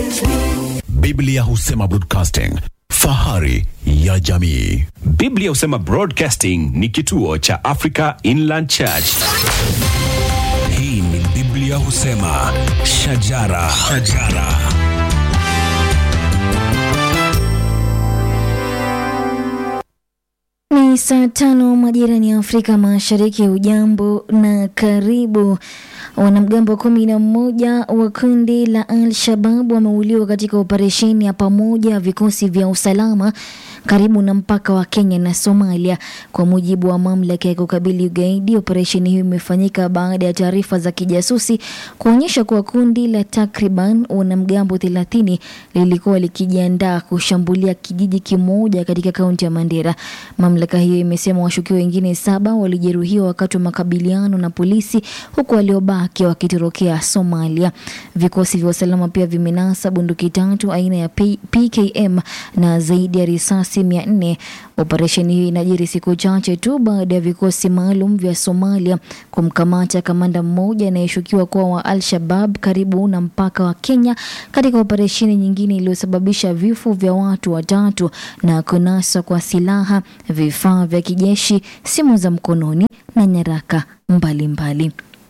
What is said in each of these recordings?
Biblia husema broadcasting, fahari ya jamii. Biblia husema Broadcasting ni kituo cha Africa Inland Church. Hii ni Biblia husema shajara, shajara. Ni saa tano majirani ya Afrika Mashariki. Ujambo na karibu. Wanamgambo kumi na mmoja wa kundi la Al-Shabab wameuliwa katika operesheni ya pamoja ya vikosi vya usalama karibu na mpaka wa Kenya na Somalia, kwa mujibu wa mamlaka ya kukabili ugaidi. Operesheni hiyo imefanyika baada ya taarifa za kijasusi kuonyesha kuwa kundi la takriban wanamgambo thelathini lilikuwa likijiandaa kushambulia kijiji kimoja katika kaunti ya Mandera. Mamlaka hiyo imesema washukiwa wengine saba walijeruhiwa wakati wa makabiliano na polisi, huku waliobaki wakitorokea Somalia. Vikosi vya usalama pia vimenasa bunduki tatu aina ya P- PKM na zaidi ya risasi mia nne. Operesheni hiyo inajiri siku chache tu baada ya vikosi maalum vya Somalia kumkamata kamanda mmoja anayeshukiwa kuwa wa Al-Shabab karibu na mpaka wa Kenya katika operesheni nyingine iliyosababisha vifo vya watu watatu na kunaswa kwa silaha, vifaa vya kijeshi, simu za mkononi na nyaraka mbalimbali mbali.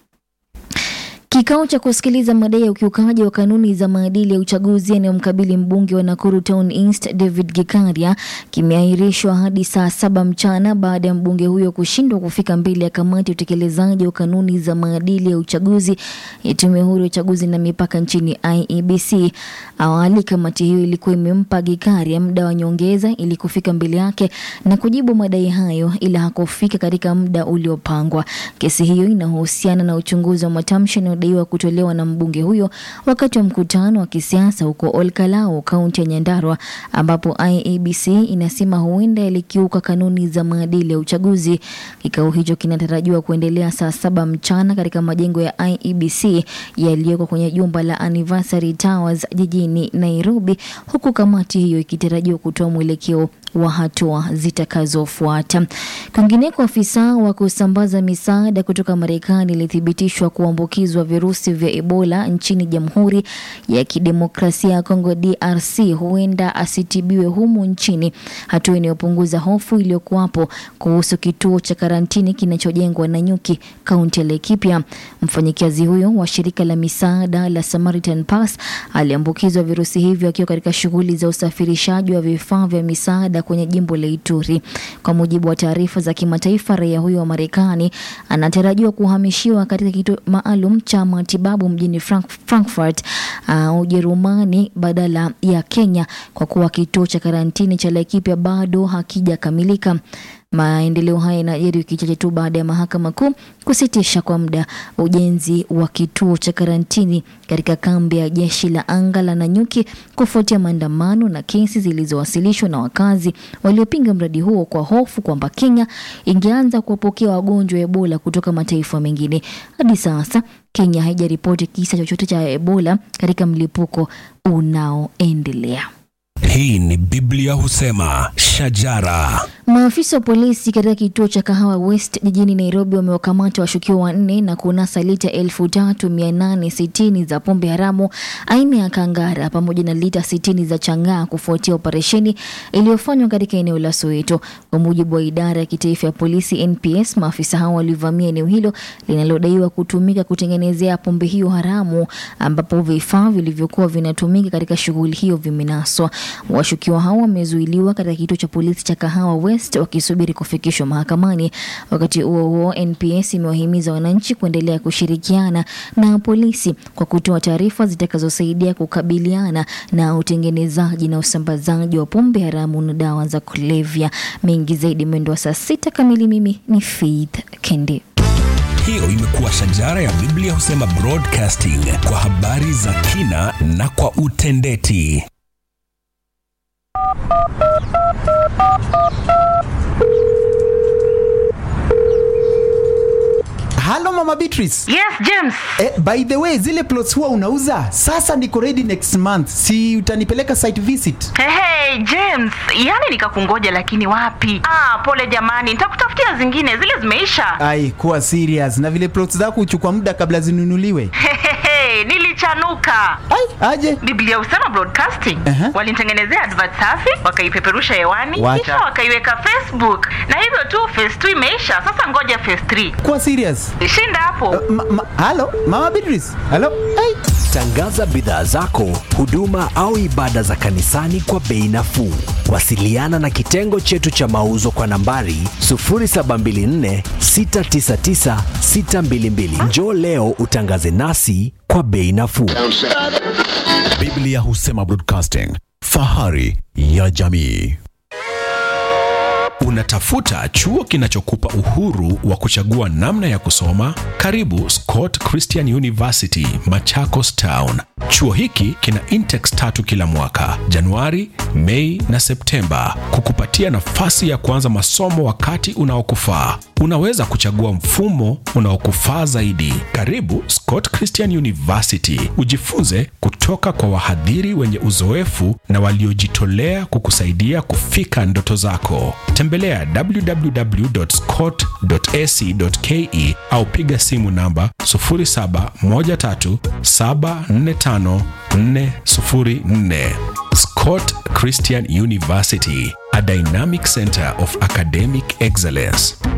Kikao cha kusikiliza madai ya ukiukaji wa kanuni za maadili ya uchaguzi yanayomkabili mbunge wa Nakuru Town East David Gikaria kimeahirishwa hadi saa saba mchana baada ya mbunge huyo kushindwa kufika mbele ya kamati ya utekelezaji wa kanuni za maadili ya uchaguzi ya tume huru ya uchaguzi na mipaka nchini IEBC. Awali kamati hiyo ilikuwa imempa Gikaria muda wa nyongeza ili kufika mbele yake na kujibu madai hayo, ila hakufika katika muda uliopangwa. Kesi hiyo inahusiana na uchunguzi wa matamshi yanayodaiwa kutolewa na mbunge huyo wakati wa mkutano wa kisiasa huko Olkalau, kaunti ya Nyandarua, ambapo IEBC inasema huenda yalikiuka kanuni za maadili ya uchaguzi. Kikao hicho kinatarajiwa kuendelea saa saba mchana katika majengo ya IEBC yaliyoko kwenye jumba la Anniversary Towers jijini Nairobi, huku kamati hiyo ikitarajiwa kutoa mwelekeo wa hatua zitakazofuata. Kwingineko, afisa wa kusambaza misaada kutoka Marekani ilithibitishwa kuambukizwa virusi vya Ebola nchini Jamhuri ya Kidemokrasia ya Kongo DRC, huenda asitibiwe humu nchini, hatua inayopunguza hofu iliyokuwapo kuhusu kituo cha karantini kinachojengwa na nyuki kaunti ya Laikipia. Mfanyikazi huyo wa shirika la misaada la Samaritan Pass aliambukizwa virusi hivyo akiwa katika shughuli za usafirishaji wa vifaa vya misaada kwenye jimbo la Ituri. Kwa mujibu wa taarifa za kimataifa, raia huyo wa Marekani anatarajiwa kuhamishiwa katika kituo maalum cha matibabu mjini Frank Frankfurt, uh, Ujerumani badala ya Kenya kwa kuwa kituo cha karantini cha Laikipia bado hakijakamilika. Maendeleo haya yanajiri wiki chache tu baada ya mahakama kuu kusitisha kwa muda ujenzi wa kituo cha karantini katika kambi ya jeshi la anga la Nanyuki kufuatia maandamano na kesi zilizowasilishwa na wakazi waliopinga mradi huo kwa hofu kwamba Kenya ingeanza kuwapokea wagonjwa wa Ebola kutoka mataifa mengine. Hadi sasa Kenya haijaripoti kisa chochote cha Ebola katika mlipuko unaoendelea. Hii ni Biblia husema shajara. Maafisa wa polisi katika kituo cha Kahawa West jijini Nairobi wamewakamata washukiwa wanne na kunasa lita elfu tatu mia nane sitini za pombe haramu aina ya kangara pamoja na lita sitini za chang'aa kufuatia operesheni iliyofanywa katika eneo la Soweto. Kwa mujibu wa idara ya kitaifa ya polisi NPS, maafisa hao walivamia eneo hilo linalodaiwa kutumika kutengenezea pombe hiyo haramu, ambapo vifaa vilivyokuwa vinatumika katika shughuli hiyo vimenaswa. Washukiwa hao wamezuiliwa katika kituo cha polisi cha Kahawa West wakisubiri kufikishwa mahakamani. Wakati huo huo, NPS imewahimiza wananchi kuendelea kushirikiana na polisi kwa kutoa taarifa zitakazosaidia kukabiliana na utengenezaji na usambazaji wa pombe haramu na dawa za kulevya. Mengi zaidi mwendo wa saa sita kamili. Mimi ni Faith Kendi. Hiyo imekuwa shajara ya Biblia husema broadcasting kwa habari za kina na kwa utendeti. halo mama beatrice Yes, James. eh, by the way zile plots huwa unauza sasa niko ready next month si utanipeleka site visit Hey, hey, James, yani nikakungoja lakini wapi? Ah, pole jamani, nitakutafutia zingine, zile zimeisha. ai kuwa serious na vile plots zako huchukua muda kabla zinunuliwe Hehehe, Hey, nilichanuka. Ai, aje Biblia Usema Broadcasting Aha. walinitengenezea advert safi, wakaipeperusha hewani, Wacha. kisha wakaiweka Facebook, na hivyo tu phase 2 imeisha. Sasa ngoja phase 3 kuwa serious shinda hapo. ma, ma, halo mama Beatrice halo ai Tangaza bidhaa zako, huduma au ibada za kanisani kwa bei nafuu. Wasiliana na kitengo chetu cha mauzo kwa nambari 0724 699 622. Njoo leo utangaze nasi kwa bei nafuu. Biblia Husema Broadcasting, fahari ya jamii. Unatafuta chuo kinachokupa uhuru wa kuchagua namna ya kusoma? Karibu Scott Christian University, Machakos Town. Chuo hiki kina intex tatu kila mwaka, Januari, Mei na Septemba, kukupatia nafasi ya kuanza masomo wakati unaokufaa. Unaweza kuchagua mfumo unaokufaa zaidi. Karibu Scott Christian University, ujifunze kutoka kwa wahadhiri wenye uzoefu na waliojitolea kukusaidia kufika ndoto zako. Tembelea www.scott.ac.ke au piga simu namba 0713745404. Scott Christian University, a dynamic center of academic excellence.